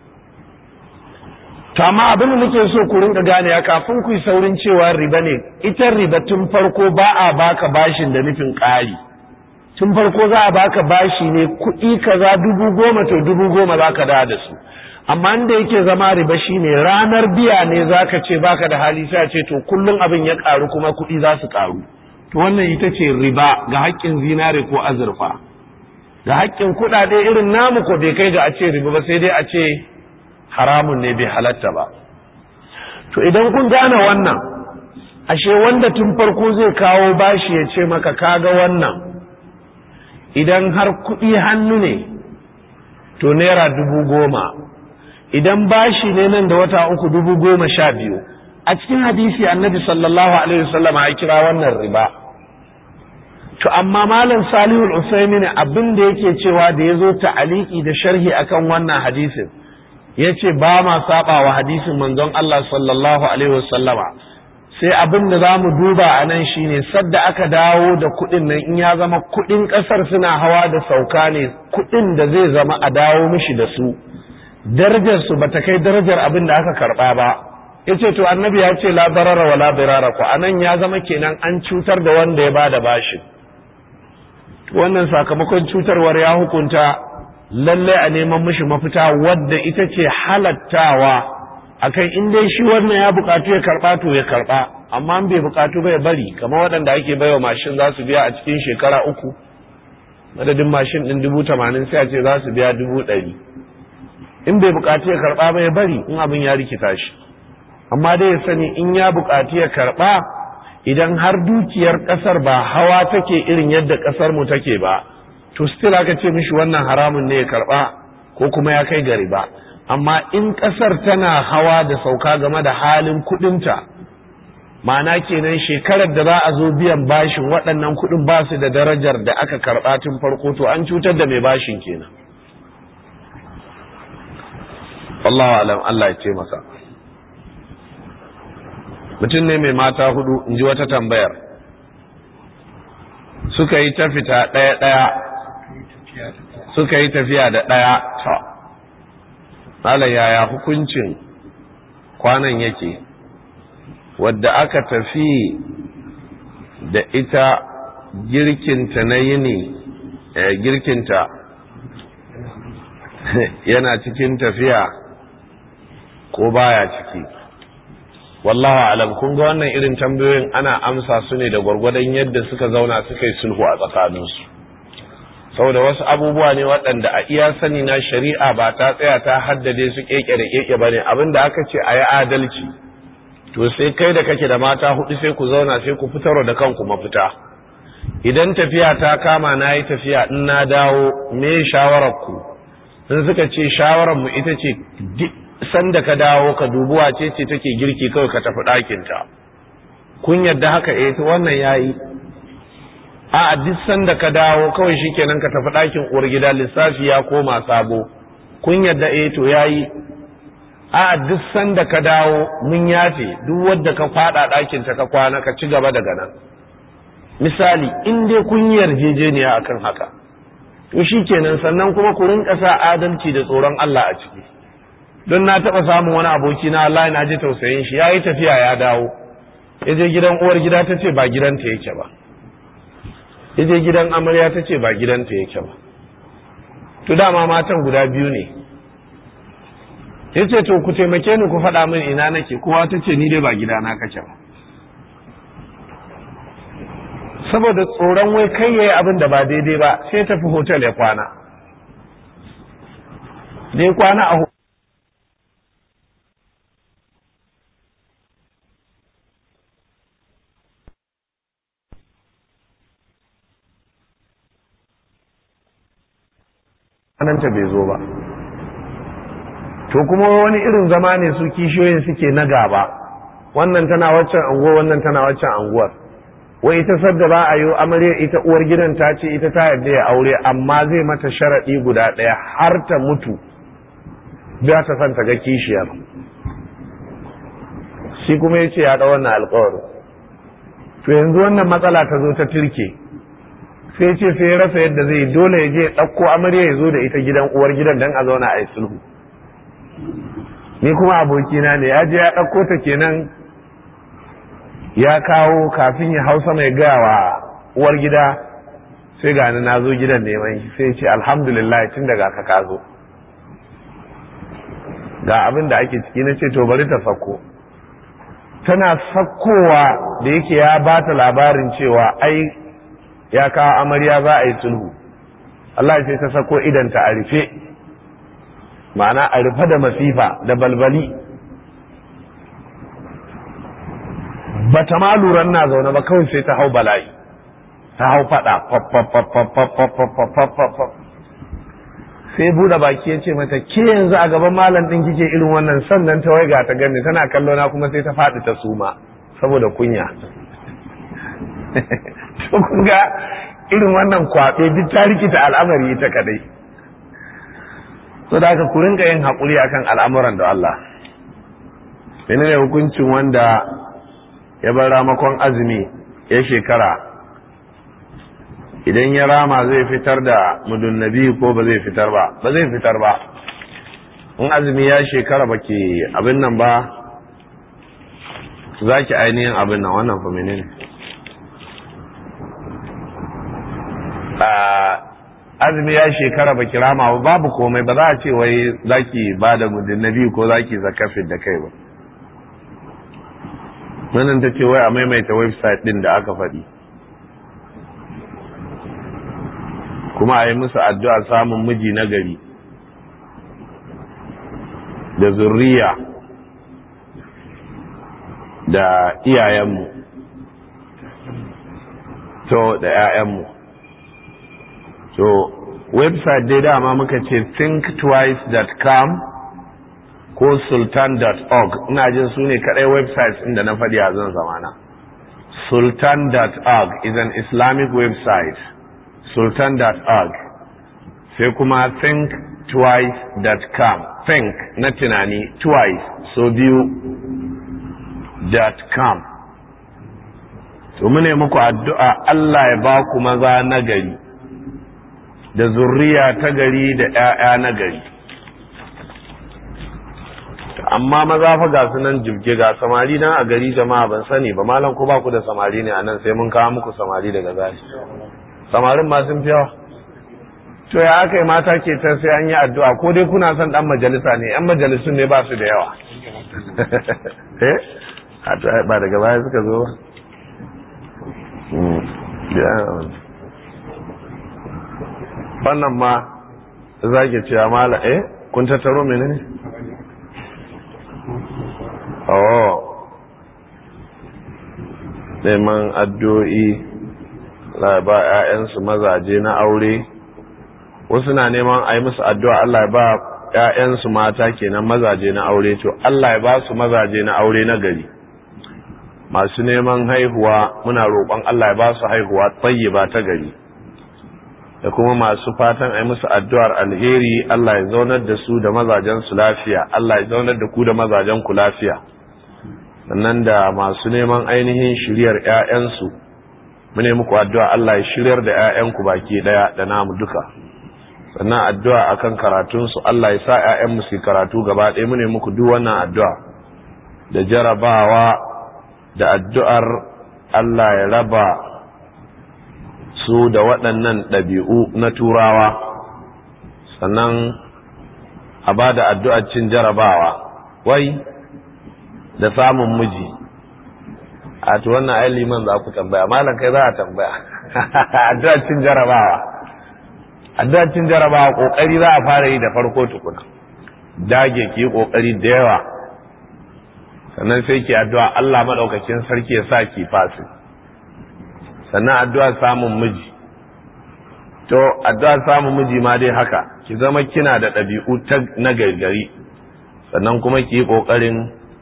Speaker 1: to amma abin da nake so ku rinka gane ya kafin ku yi saurin cewa riba ne ita riba tun farko ba a baka bashin da nufin ƙari tun farko za a baka bashi ne kuɗi kaza dubu goma to dubu goma za ka da da su amma inda yake zama riba shine ranar biya ne za ka ce baka da hali sai a ce to kullum abin ya ƙaru kuma kuɗi za su ƙaru to wannan ita ce riba ga haƙƙin zinare ko azurfa ga haƙƙin kuɗaɗe irin namu ko bai kai ga a ce riba ba sai dai a ce haramun ne bai halatta ba to idan kun gane wannan ashe wanda tun farko zai kawo bashi ya ce maka kaga wannan idan har kuɗi hannu ne to naira dubu goma idan bashi ne nan da wata uku dubu goma sha biyu a cikin hadisi annabi sallallahu alaihi wasallam ya kira wannan riba to amma malam salihul usaimin abin da yake cewa da ya zo ta'aliki da sharhi akan wannan hadisin ya ce ba ma saba wa hadisin manzon Allah sallallahu alaihi wasallama sai abin da za mu duba a nan shine sadda aka dawo da kuɗin nan in ya zama kuɗin ƙasar suna hawa da sauka ne kuɗin da zai zama a dawo mishi da su darajar su bata kai darajar abin da aka karɓa ba yace to annabi ya ce la darara wa la dirara ko anan ya zama kenan an cutar da wanda ya bada bashin wannan sakamakon cutarwar ya hukunta lallai a neman mishi mafita wadda ita ce halattawa akan in dai shi wannan ya bukatu ya karba to ya karba amma bai bukatu bai bari kamar waɗanda ake baiwa mashin za su biya a cikin shekara uku madadin mashin ɗin dubu tamanin sai a ce za su biya dubu ɗari in bai bukatu ya karba bai bari in abin ya rikita shi amma dai ya sani in ya buƙati ya karɓa idan har dukiyar ƙasar ba hawa take irin yadda ƙasar mu take ba to still aka ce mishi wannan haramun ne ya karɓa ko kuma ya kai gari ba amma in ƙasar tana hawa da sauka game da halin kuɗinta ma'ana kenan shekarar da za a zo biyan bashin waɗannan kuɗin ba su da darajar da aka karɓa tun farko to an cutar da mai bashin kenan Allahu alam Allah ya ce masa mutum ne mai mata hudu in ji wata tambayar suka yi ta fita ɗaya ɗaya suka yi tafiya da ɗaya ta Malam yaya hukuncin kwanan yake wadda aka tafi da ita girkinta na yini girkinta yana cikin tafiya ko baya ciki wallahu alam kun ga wannan irin tambayoyin ana amsa su ne da gwargwadon yadda suka zauna suka yi sulhu a tsakaninsu saboda wasu abubuwa ne waɗanda a iya sani na shari'a ba ta tsaya ta haddade su keke da keke bane abinda aka ce a yi adalci to sai kai da kake da mata hudu sai ku zauna sai ku fitarwa da kanku mafita idan tafiya ta kama na yi tafiya in na dawo me shawarar ku in suka ce shawarar mu ita ce sanda ka dawo ka dubi wace ce take girki kawai ka tafi ɗakinta kun yadda haka eh to wannan yayi a duk sanda ka dawo kawai shikenan ka tafi ɗakin uwar gida lissafi ya koma sabo kun yadda eh to yayi a duk sanda ka dawo mun yafe duk wadda ka fada ɗakin ta ka kwana ka ci gaba daga nan misali in dai kun yi yarjejeniya akan haka to shikenan sannan kuma ku rinka sa adalci da tsoron Allah a ciki don na taɓa samun wani aboki na Allah na ji tausayin shi ya yi tafiya ya dawo ya je gidan uwar gida ta ce ba gidanta yake ba ya je gidan amarya ta ce ba gidanta yake ba to dama matan guda biyu ne ya ce to ku taimake ni ku faɗa min ina nake kowa ta ce ni dai ba gidana kake ba saboda tsoron wai kai yayi abin da ba daidai ba sai tafi hotel ya kwana dai kwana a ta bai zo ba to kuma wani irin zama ne su kishiyoyin suke na gaba wannan tana waccan anguwar wannan tana waccan anguwar wai ita sadda ba a yi amarya ita uwar gidan ta ce ita ta yarda ya aure amma zai mata sharaɗi guda ɗaya har ta mutu ba ta san ta ga kishiyar shi kuma ya ce ya ɗa wannan alƙawarin to yanzu wannan matsala ta zo ta turke sai ce sai ya rasa yadda zai dole ya je ɗauko amarya ya zo da ita gidan uwar gidan don a zauna a yi sulhu ni kuma abokina ne ya je ya ɗauko ta kenan ya kawo kafin ya hausa mai gaya wa uwar gida sai gani na zo gidan neman shi sai ce alhamdulillah tun daga ka ka zo ga abin da ake ciki na ce to bari ta sako tana sakkowa da yake ya ba ta labarin cewa ai ya kawo amarya za a yi sulhu Allah sai ta sako idanta a rufe ma'ana a rufe da masifa da balbali ba ta ma luran na zaune ba kawai sai ta hau bala'i ta hau fada sai buɗe baki ya ce mata ke yanzu a gaban malam ɗin kike irin wannan sannan ta waiga ta gani tana kallo na kuma sai ta faɗi ta suma saboda kunya to kun ga irin wannan kwaɓe duk ta rikita al'amari ita kadai so da haka ku rinka yin haƙuri akan al'amuran da Allah menene hukuncin wanda ya bar ramakon azumi ya shekara idan ya rama zai fitar da mudunnabi ko ba zai fitar ba ba zai fitar ba in azumi ya shekara ba ke abin nan ba za ki ainihin abin nan wannan fa menene azumi ya shekara ba ki rama ba babu komai ba za a ce wai za ki ba da mudunnabi ko za ki zakafin da kai ba wannan ta ce wai a maimaita website din da aka faɗi kuma a yi musu addu'a samun miji na gari da zurriya da iyayenmu to da 'ya'yanmu to website dai dama muka ce thinktwice.com ko sultan.org ina jin su ne kadai websites inda na faɗi a zan zamana sultan.org is an islamic website sultan.org sai kuma thinktwice.com think na tunani twice so biyu com to mune muku addu'a Allah ya ba ku maza na gari da zurriya ta gari da ‘ya'ya na gari amma maza fa ga su nan jibge ga samari nan a gari jama'a ban sani ba malam ko ba ku da samari ne a nan sai mun kawo muku samari daga zai samarin ma sun fi yawa to ya aka yi mata ke ta sai an yi addu'a ko dai kuna son dan majalisa ne yan majalisun ne ba su da yawa eh ba daga baya suka zo ba wannan ma zage cewa mala eh kun tattaro mene ne oh neman addu'o'i ba 'ya'yansu mazaje na aure wasu na neman a yi musu addu'a Allah ya ba ‘ya'yansu mata kenan mazaje na aure to Allah ya ba su mazaje na aure na gari masu neman haihuwa muna roƙon Allah ya ba su haihuwa tsaye ba ta gari da kuma masu fatan a yi musu addu'ar alheri Allah ya zaunar da su da mazajensu lafiya Allah ya zaunar da ku da mazajenku lafiya sannan da masu neman ainihin shiryar ‘ya'yansu mune muku addu'a Allah ya shiryar da ‘ya'yanku baki ɗaya da namu duka sannan addu'a akan karatunsu Allah ya sa ‘ya'yanmu su karatu gaba ɗaya mune muku duk wannan addu'a da jarabawa da addu'ar Allah ya raba su da waɗannan ɗabi'u na turawa sannan a ba da addu'ar cin jarabawa wai da samun miji a to wannan ai liman za ku tambaya malam kai za a tambaya addu'ar cin jarabawa addu'ar cin jarabawa kokari za a fara yi da farko tukuna dage ki kokari da yawa sannan sai ki addu'a Allah madaukakin sarki ya sa ki fasi sannan addu'a samun miji to addu'a samun miji ma dai haka ki zama kina da ɗabi'u na gargari sannan kuma ki yi ƙoƙarin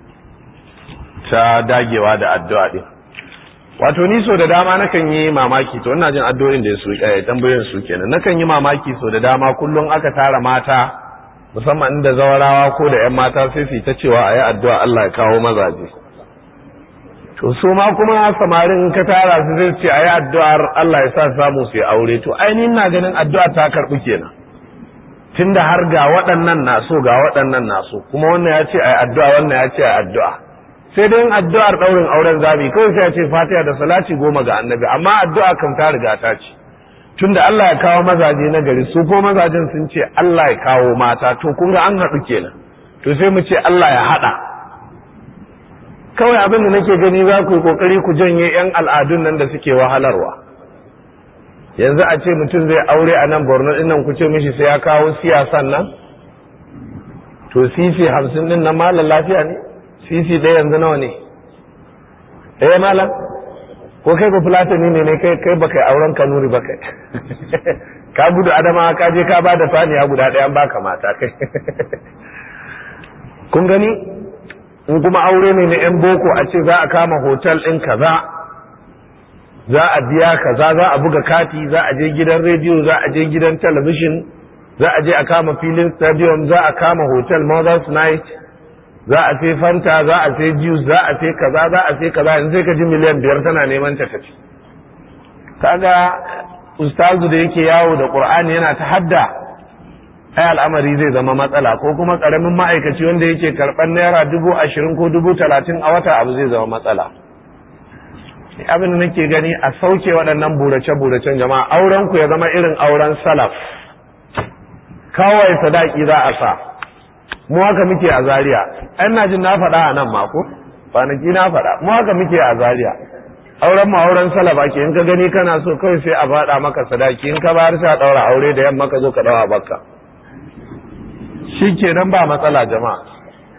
Speaker 1: ta dagewa da addu'a ɗin wato ni so da dama nakan yi mamaki to ina jin addu'o'in da su eh tambayoyin su kenan nakan yi mamaki so da dama kullum aka tara mata musamman inda zawarawa ko da ƴan mata sai su ta cewa ayi addu'a Allah ya kawo mazaje to su ma kuma samarin ka tara su zai ce ayi addu'ar Allah ya sa samu su yi aure to ainihin na ganin addu'a ta karɓi kenan tunda har ga waɗannan na so ga waɗannan na so kuma wannan ya ce ayi addu'a wannan ya ce ayi addu'a sai dai addu'ar ɗaurin auren zami kawai sai ya ce fatiha da salati goma ga annabi amma addu'a kan ta riga ta ce tunda Allah ya kawo mazaje na gari su ko mazajen sun ce Allah ya kawo mata to kun ga an haɗu kenan to sai mu ce Allah ya haɗa kawai abin da nake gani za ku yi kokari ku janye yan al'adun nan da suke wahalarwa yanzu a ce mutum zai aure a nan borno ɗin nan ku ce mishi sai ya kawo siyasan nan to sisi hamsin ɗin nan malam lafiya ne sisi ɗaya yanzu nawa ne ɗaya malam ko kai ba fulatani ne ne kai kai baka auren kanuri ba kai ka gudu adama ka je ka bada saniya guda ɗaya an baka mata kai kun gani in kuma aure ne na yan boko a ce za a kama hotel ɗin kaza za a biya kaza za a buga kati za a je gidan rediyo za a je gidan talabishin za a je a kama filin stadium za a kama hotel mothers night za a sai fanta za a sai juice za a sai kaza za a sai kaza yanzu sai ka ji miliyan biyar tana neman ta tafi kaga ustazu da yake yawo da qur'ani yana ta hadda ai al'amari zai zama matsala ko kuma karamin ma'aikaci wanda yake karɓar naira dubu ashirin ko dubu talatin a wata abu zai zama matsala abin da nake gani a sauke waɗannan burace-buracen jama'a auren ku ya zama irin auren salaf kawai sadaki za a sa mu haka muke a Zariya. ɗan na jin na faɗa a nan mako kwanaki na faɗa mu haka muke a Zariya. auren mu auren salaba ke in ka gani kana so kawai sai a faɗa maka sadaki in ka bayar sai a ɗaura aure da yamma ka zo ka ɗaura bakka shi kenan ba matsala jama'a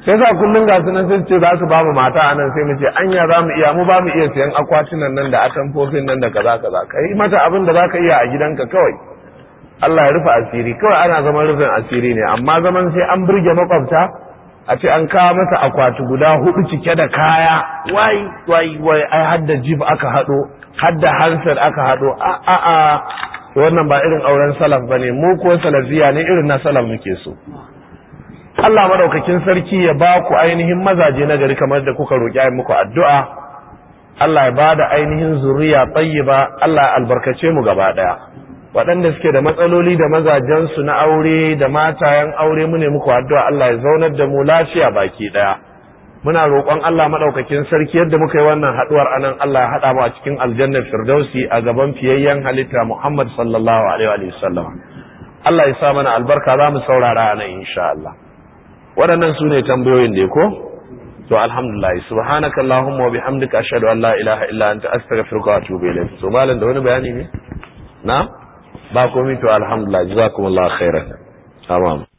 Speaker 1: sai sa kullum ga sunan sai ce za su ba mu mata a nan sai mu ce anya za mu iya mu ba mu iya siyan akwatunan nan da atamfofin nan da kaza kaza ka yi mata abin da za ka iya a gidanka kawai Allah ya rufe asiri kawai ana zaman rufin asiri ne amma zaman sai an burge makwabta a ce an kawo masa akwati guda hudu cike da kaya wai wai wai ai hadda jib aka hado hadda hansar aka hado a a a wannan ba irin auren salaf bane mu ko salafiya ne irin na salaf muke so Allah madaukakin sarki ya ba ku ainihin mazaje na gari kamar da kuka roƙi ayi muku addu'a Allah ya ba da ainihin zuriya tayyiba Allah ya albarkace mu gaba daya waɗanda suke da matsaloli da mazajensu na aure da matayen aure mu ne muku addu'a Allah ya zaunar da mu lafiya baki daya muna roƙon Allah madaukakin sarki yadda muka yi wannan haduwar anan Allah ya hada mu a cikin aljannar firdausi a gaban fiyayyen halitta Muhammad sallallahu alaihi wa sallam Allah ya sa mana albarka za mu saurara anan insha Allah waɗannan su ne tambayoyin da ko to alhamdulillah subhanaka allahumma wa bihamdika ashhadu an la ilaha illa anta astaghfiruka wa atubu ilayk to malam da wani bayani ne na ba komai to alhamdulillah jazakumullahu khairan tamam